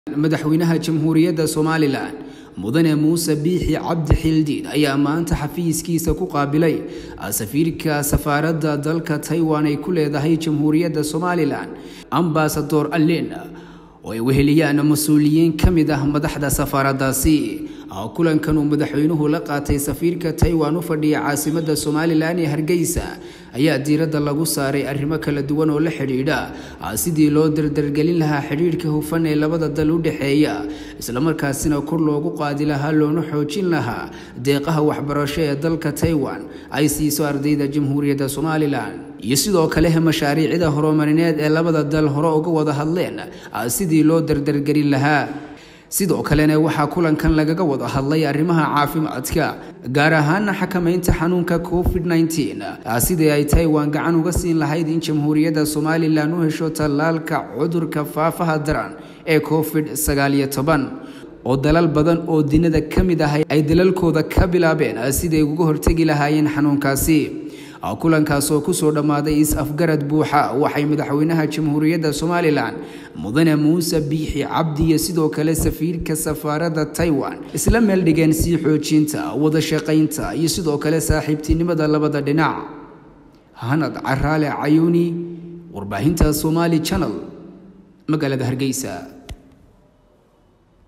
madaxweynaha jamhuuriyadda somalilan mudane muuse biixi cabdi xildhiid ayaa maanta xafiiskiisa ku qaabilay safiirka safaaradda dalka taiwan ay ku leedahay jamhuuriyadda somalilan ambasador allen oo ay weheliyaan mas-uuliyiin ka mid ah madaxda safaaraddaasi kulankan uu madaxweynuhu la qaatay safiirka taiwan u fadhiya caasimadda somalilan ee hargeysa ayaa diiradda lagu saaray arrimo kala duwan oo la xidhiidha sidii loo dardargelin lahaa xidhiidhka hufan ee labada dal u dhexeeya islamarkaasina kor loogu qaadi lahaa loona xoojin lahaa deeqaha waxbarasho ee dalka taiwan ay siiso ardayda jamhuuriyadda somalilan iyo sidoo kale mashaariicda horumarineed ee labada dal hore uga wada hadleen sidii loo dardargelin lahaa sidoo kalena waxaa kulankan lagaga wada hadlay arrimaha caafimaadka gaar ahaana xakamaynta xanuunka covid sidii ay taiwan gacan uga siin lahayd in jamhuuriyadda somalilan u hesho tallaalka cudurka faafaha daran ee covid oo dalal badan oo dinada ka mid ah ay dalalkooda ka bilaabeen siday uga hortegi lahaayeen xanuunkaasi kulankaas oo kusoo dhammaaday is-afgarad buuxa waxay madaxweynaha jamhuuriyadda somalilan mudane muuse biixi cabdi iyo sidoo kale safiirka safaaradda taiwan isla meeldhigeen sii xoojinta wada shaqaynta iyo sidoo kale saaxiibtinimada labada dhinac hanad caraale cayuuni warbaahinta somali channel magaalada hargeysa